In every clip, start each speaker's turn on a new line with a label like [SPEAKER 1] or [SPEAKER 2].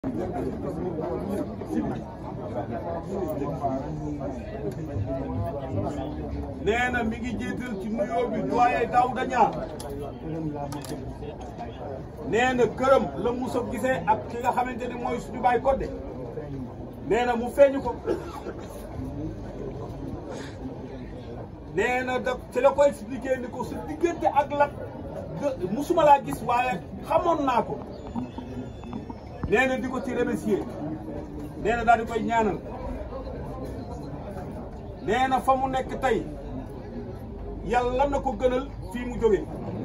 [SPEAKER 1] nee na mi ngi jiital ci nuyoo bi doyen Daouda Niang nee na këram la Moussa gisee ak ki nga xamante ni mooy suñu baay Codé nee na mu feeñu ko nee na da ci la ko expliqué ni ko su diggante ak lat musuma laa gis waaye xamoon naa ko nee na di ko ci remercier nee na daal di koy ñaanal nee na fa mu nekk tey yàlla na ko gënal fii mu jóge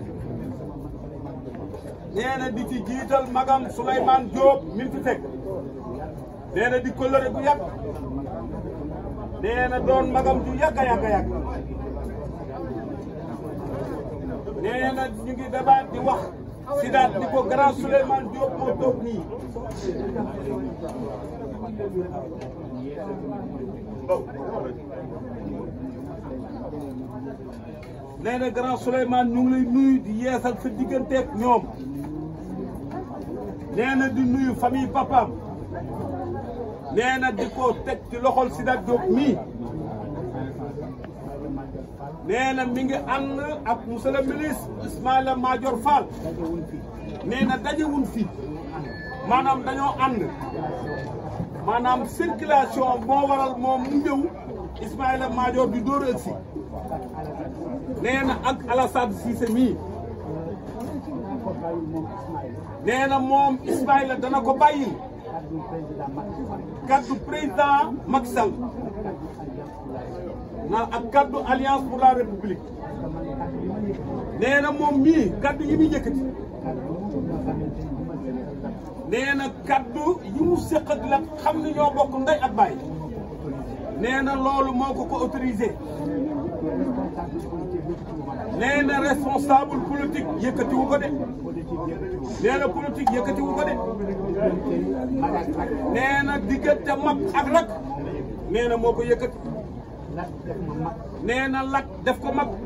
[SPEAKER 1] nee na di ci jiital magam Souleymane Diop mi fi fekk nee na di kóllëre bu yàgg nee na doon magam ju yàgg a yàgg a yàgg nee na ñu ngi débat di wax si daat di ko grand Souleymane Diop moo toog nii nee na grand Souleymane ñu ngi lay nuyu di yeesal sa digganteeg ñoom nee na di nuyu famille papaam nee na di ko teg ci loxol Sidat Diop mii nee na mi ngi ànd ak monsieur le ministre Ismaïla Madior Fall nee na dajewuñ fii maanaam dañoo ànd maanaam circulation moo waral moom mu ñëw Ismaïla Madior di dóor ak si nee na ak Alassane Cissé mii nee na moom Ismaïla dana ko bàyyil kaddu président Macky Sall na ak kaddu alliance pour la république nee na moom mii kaddu yi muy yëkkati nee na kaddu yi mu séq ak la xam ni ñoo bokk ndey ak baay nee na loolu moo ko ko autorisé nee na responsable politique yëkkatiwu ko de nee na politique yëkkatiwu ko de nee na diggante mag ak rak nee na moo ko yëkkati nee na lak def ko mag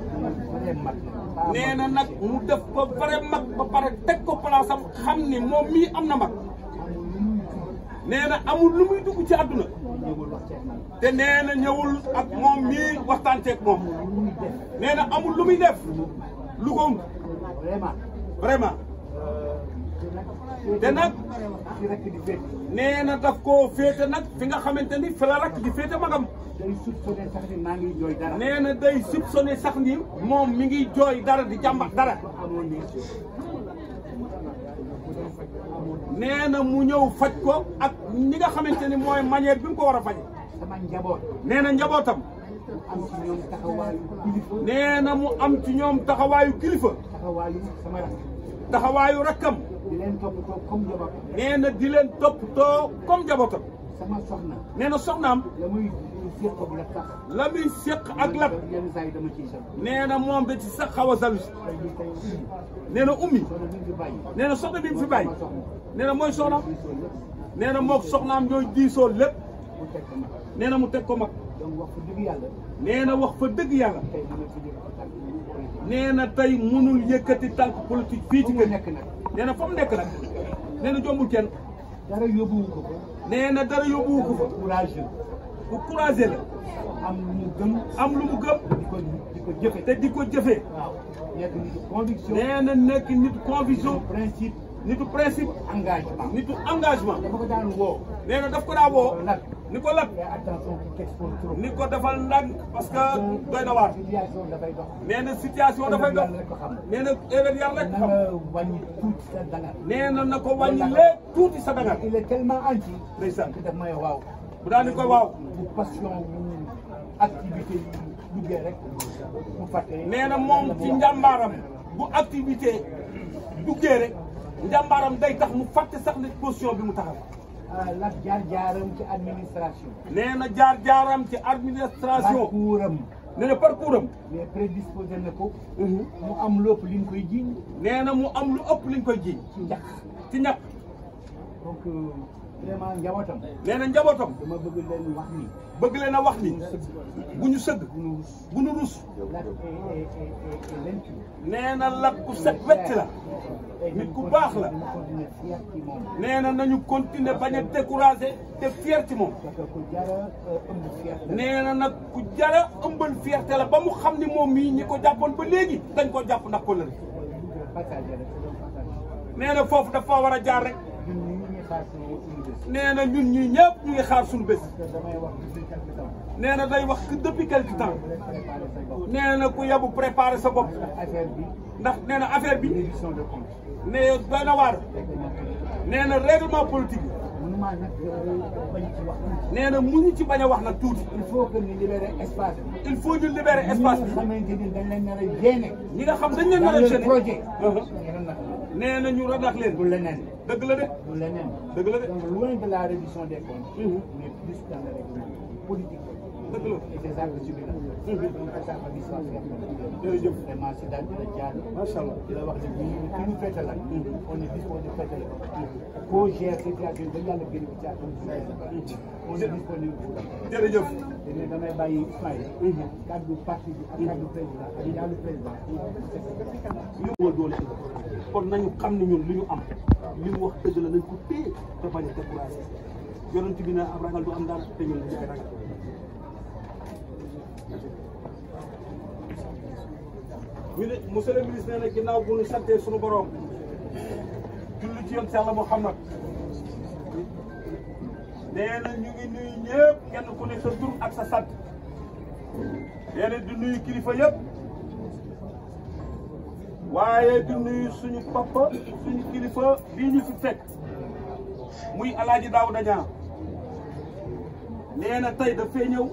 [SPEAKER 1] nee na nag mu def ko vrai mag ba pare teg ko place am xam ni moom mii am na mag nee na amul lu muy dugg ci àdduna te nee na ñëwul ak moom mii waxtaan ceeg moom nee na amul lu muy def lu ko vraiment te nag nee na daf koo féete nag fi nga xamante ni fi la rakk di féete magam nee na day soupçonné sax ni moom mi ngi jooy dara di jàmbat dara nee na mu ñëw faj ko ak ñi nga xamante ni mooy manière bi mu ko war a faje nee na njabootam nee na mu am ci ñoom taxawaayu kilifa taxawaayu rakkam nee na di leen toppatoo comme njabootam nee na soxnaam la muy séq ak lat nee na moom da ci sax xaw a salu si nee na ummi nee na soxna bi mu fi bàyyi nee na mooy soxnaam nee na moog soxnaam ñooy diisoo lépp nee na mu teg ko mag nee na wax fa dëgg yàlla nee na tey mënul yëkkati tànk politique fii ci kër nee na fa mu nekk nag nee na jombul kenn
[SPEAKER 2] dara yóbbuwu ko fa.
[SPEAKER 1] nee na dara yóbbuwu ko fa
[SPEAKER 2] courage
[SPEAKER 1] bu couragé la
[SPEAKER 2] am lu mu gëm.
[SPEAKER 1] am lu mu gëm
[SPEAKER 2] di ko di ko jëfe.
[SPEAKER 1] te di ko jëfee
[SPEAKER 2] waaw nekk nitu conviction.
[SPEAKER 1] nee na nekk nitu conviction
[SPEAKER 2] principe
[SPEAKER 1] nitu principe
[SPEAKER 2] engagement.
[SPEAKER 1] nitu engagement
[SPEAKER 2] dafa ko daan woo.
[SPEAKER 1] nee na daf ko daa woo
[SPEAKER 2] nag
[SPEAKER 1] ni ko lat
[SPEAKER 2] mais attention qui t'expose trop.
[SPEAKER 1] ni ko defal ndànk parce que doy na waar
[SPEAKER 2] situation dafay dox.
[SPEAKER 1] nee na situation dafay dox
[SPEAKER 2] Yàlla rek ko xam.
[SPEAKER 1] nee na erreur yàlla rek
[SPEAKER 2] na
[SPEAKER 1] xam
[SPEAKER 2] nga wàññi tuuti sa dangar.
[SPEAKER 1] nee na na ko wàññi léegi tuuti sa dangar
[SPEAKER 2] il est tellement anti.
[SPEAKER 1] ndeysaan
[SPEAKER 2] que daf may waaw.
[SPEAKER 1] bu daal di koy waaw
[SPEAKER 2] bu passion bu activité yi duggee rek bu fàttee.
[SPEAKER 1] nee na moom ci njàmbaaram bu activité duggee rek njàmbaaram day tax mu fàtte sax ne position bi mu taxaw
[SPEAKER 2] la jaar jaaram ci administration.
[SPEAKER 1] nee na jaar-jaaram ci administration
[SPEAKER 2] parcours am
[SPEAKER 1] nee na parcours am
[SPEAKER 2] mais prédisposé na ko. mu am lépp li ñu koy jiñ
[SPEAKER 1] nee na mu am lu ëpp liñ koy ji
[SPEAKER 2] ci njaq.
[SPEAKER 1] ci ñàkk
[SPEAKER 2] donc donc vraiment njabootam
[SPEAKER 1] nee na njabootam
[SPEAKER 2] dama bëgg leen wax ni
[SPEAKER 1] bëgg leen a wax ni bu ñu sëgg
[SPEAKER 2] bu nu rus
[SPEAKER 1] bu ñu rus
[SPEAKER 2] Lat est est est est lentu
[SPEAKER 1] nee na lat ku set wecc la nit ku baax la
[SPEAKER 2] ñu continuer fier ci moom
[SPEAKER 1] nee na nañu continuer bañ a découragé te fier ci moom
[SPEAKER 2] parce que ku jara ëmb fier la
[SPEAKER 1] nee na nag ku jara ëmbal fierté la ba mu xam ni moom mii ñi ko jàppoon ba léegi dañ ko jàpp ndax ko lëri
[SPEAKER 2] partagé rek c'est donc partagé
[SPEAKER 1] nee na foofu dafa war a jaar rek
[SPEAKER 2] ñun ñi ñu xaar si université
[SPEAKER 1] nee na ñun ñii ñëpp ñu ngi xaar suñu bés
[SPEAKER 2] parce que damay wax depuis quelque temps
[SPEAKER 1] nee na day wax que depuis quelque temps
[SPEAKER 2] bu leen préparé sa bopp
[SPEAKER 1] nee na ku yebu préparer sa bopp
[SPEAKER 2] ndax affaire bi
[SPEAKER 1] ndax nee na affaire bi
[SPEAKER 2] réduction de compte
[SPEAKER 1] ne doy na waar
[SPEAKER 2] fekk na
[SPEAKER 1] nee na règlement politique bi
[SPEAKER 2] mënuma nag bañ ci wax tuuti
[SPEAKER 1] nee na mu ñu ci bañ a wax nag tuuti
[SPEAKER 2] il faut que ñu libérer espace bi
[SPEAKER 1] il faut ñu libérer espace
[SPEAKER 2] ñi
[SPEAKER 1] bi
[SPEAKER 2] nga xamante ni dañ leen nar a génne
[SPEAKER 1] ñi nga xam dañ leen
[SPEAKER 2] dans
[SPEAKER 1] nar a
[SPEAKER 2] le
[SPEAKER 1] gêner
[SPEAKER 2] projet
[SPEAKER 1] Uh-huh.
[SPEAKER 2] ñu ne nag
[SPEAKER 1] nee na ñu radax leen
[SPEAKER 2] du leneen
[SPEAKER 1] dëgg la de
[SPEAKER 2] du leneen
[SPEAKER 1] dëgg la de
[SPEAKER 2] donc loin de la réduction des comptes
[SPEAKER 1] Mhm.
[SPEAKER 2] mais plus dans le règlement politique
[SPEAKER 1] dëgg la
[SPEAKER 2] et c'est ça que je veux
[SPEAKER 1] Mhm.
[SPEAKER 2] donc ça fa gis waa
[SPEAKER 1] jërëjëf
[SPEAKER 2] vraiment si daal dina jaar
[SPEAKER 1] macha allah
[SPEAKER 2] di la wax ne ñu ki ñu fête la on est disponible fête la koo gère situation ba yàlla génn ci atum on est disponible pour la
[SPEAKER 1] jërëjëf
[SPEAKER 2] te damay bàyyi Ismaïla kaddu parti bi ak kaddu président ak yàlla président
[SPEAKER 1] ñu moo doole kon nañu xam ne ñun li ñu am li mu wax dëgg la nañ ko téye te bañ a découragé yonent bi ne am ragal du am daal te ñun dañu koy ragal ñu ne monsieur le ministre nee na ginnaaw bu ñu santee suñu borom julli ci yoon Yàlla Muhammad nee na ñu ngi nuyu ñëpp kenn ku ne sa tur ak sa sant nee na di nuyu kilifa yëpp waaye di nuyu suñu papa suñu kilifa bii ñu fi fekk muy alaaji Daouda Niang nee na tey dafay ñëw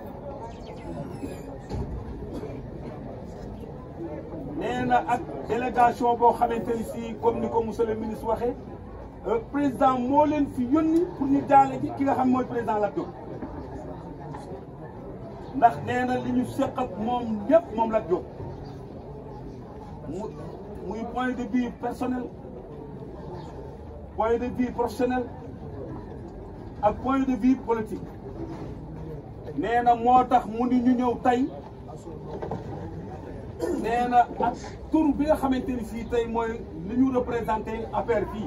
[SPEAKER 1] nee na ak délégation boo xamante ni si comme ni ko monsieur le ministre waxee euh, président moo leen fi yónni pour ñu jaale ji ki nga xam mooy président Lat Diop ndax nee na li ñu seq ak moom ñëpp moom Lat Diop mu muy point de vue personnel point de vue professionnel ak point de vue politique nee na moo tax mu ni ñu ñëw tey nee na ak tur bi nga xamante ni fii tey mooy li ñu représenté affaire fii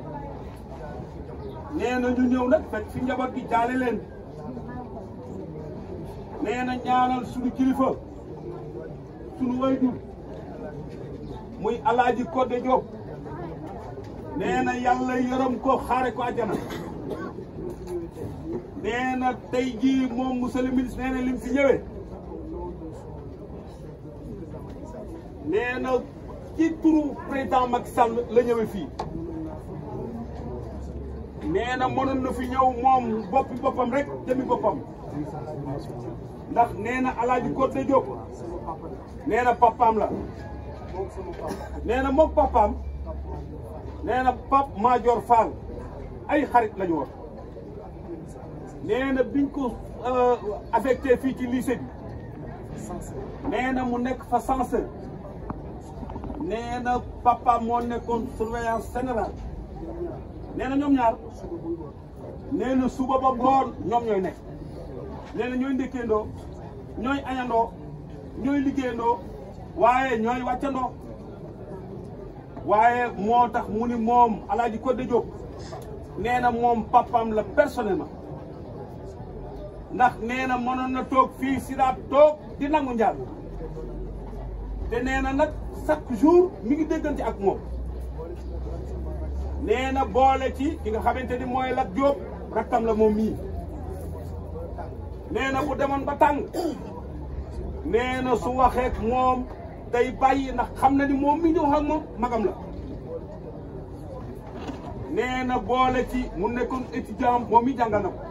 [SPEAKER 1] nee na ñu ñëw nag fekk fi njaboot gi jaale leen nee na ñaanal suñu kilifa suñu wayjur muy alaaji Codé Diop nee na yàlla yërëm ko xaare ko àjjana nee na tey jii moom monsieur le ministre nee na lim fi ñëwee nee na ci turu président Macky Sall la ñëwee fii nee na mënoon na fi ñëw moom boppi boppam rek jëmi boppam ndax nee na alaaji Codé Diop nee na papaam la nee na moom papaam nee na Pape Madior Fall ay xarit la ñu woon nee na biñ ko affecté fii ci lycée bi nee na mu nekk fa censeur nee na papaam moo nekkoon surveillance générale nee na ñoom ñaar nee na suba ba ngoon ñoom ñooy nekk nee na ñooy ndékkeendoo ñooy añandoo ñooy liggéeyandoo waaye ñooy wàccandoo waaye moo tax mu ni moom alaaji Codé Diop nee na moom papam la personnellement ndax nee na mënoon na toog fii si daat toog di nangu njaal te nee na nag chaque jour mi ngi déggante ak moom nee na boole ci ki nga xamante ni mooy Lat Diop rakkam la moom mii nee na bu demoon ba tàng nee na su waxeek moom day bàyyi ndax xam na ni moom mi di wax ak moom magam la nee na boole ci mu nekkoon étudiant moom mi jàngal na ko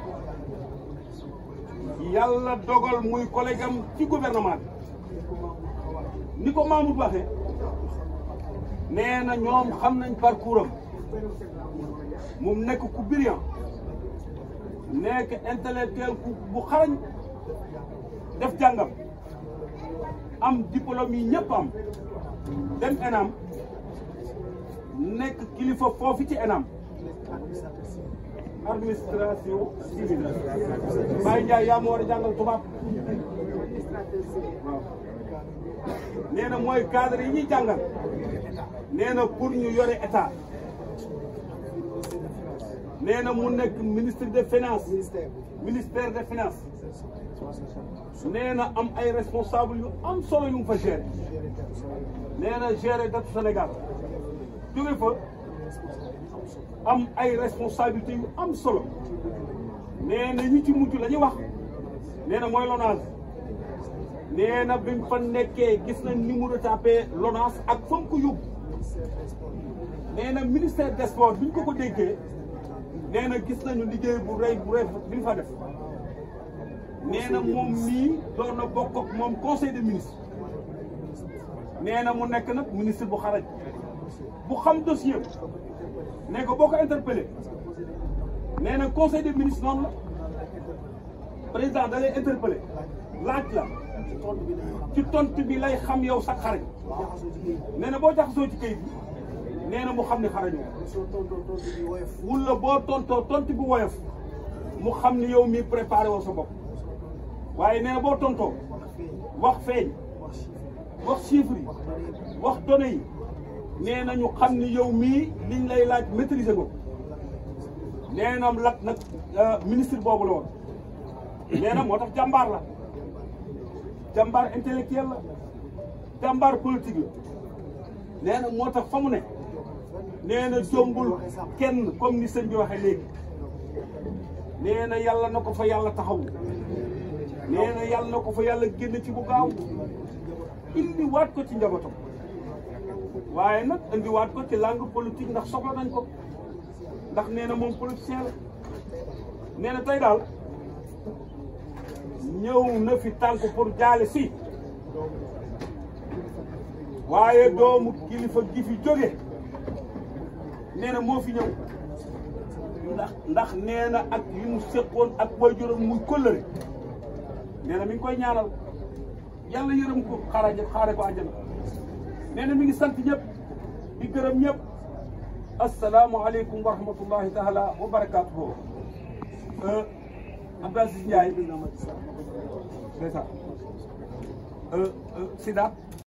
[SPEAKER 1] yàlla dogal muy collègue am ci gouvernement bi ni ko Mamoud waxee nee na ñoom xam nañ parcours am mu nekk ku brillant nekk intellectuel ku bu xarañ def jàngam am diplôme yi ñëpp am dem ENAM nekk kilifa foofu ci ENAM administration civile Baye Ndiaye yaa ma war a jàngal tubaab waaw nee na mooy cadre yi ñuy jàngal nee na pour ñu yore état nee na mu nekk ministre des finances ministère des finances nee na am ay responsable yu am solo yu mu fa gérer nee na gérer datu Sénégal jóge fa am ay responsabilités yu am solo nee na ñi ci mujj la ñuy wax nee na mooy LONASE nee na bi mu fa nekkee gis nañ ni mu retapé LONASE ak fa mu ko yóbbu nee na ministère des sports bi ñu ko ko déggee nee na gis nañu liggéey bu rëy bu rëy bi mu fa def nee na moom mii doon na bokk ak moom conseil des ministres nee na mu nekk nag ministre bu xarañ bu xam dossier ne ko boo ko interpellé nee na conseil des ministres noonu la président da lay interpellé laaj la ci tontu bi lay xam yow sax xarañ nee na boo jaxasoo ci kayit bi nee na mu xam ne xarañoo wula boo tontoo tontu bi woyof mu xam ni yow mii préparé woo sa bopp waaye nee na boo tontoo wax feeñ wax chiffres yi wax données yi nee na ñu xam ni yow mii liñ lay laaj maîtriser ko nee na lat nag ministre boobu la woon nee na moo tax jàmbaar la jàmbaar intellectuel la jàmbaar politique la nee na moo tax fa mu ne nee na jombul kenn comme ni sëñ bi waxee léegi nee na yàlla na ko fa yàlla taxaw nee na yàlla na ko fa yàlla génn ci bu gaaw indi waat ko ci njabootam waaye nag indi waat ko ci langue politique ndax soxla nañ ko ndax nee na moom politicien la nee na tey daal ñëw na fi tànk pour jaale si waaye doomu kilifa gi fi jóge nee na moo fi ñëw ndax ndax nee na ak li mu séqoon ak waajuram muy kóllëre nee na mi ngi koy ñaanal yàlla yërëm ko xaara xaare ko àjjana nee na mi ngi sant ñëpp di gërëm ñëpp asalaamualeykum wa rahmatullahi taala wa barakaatuhu Abdou Aziz Ndiaye ndeysaan Sidaat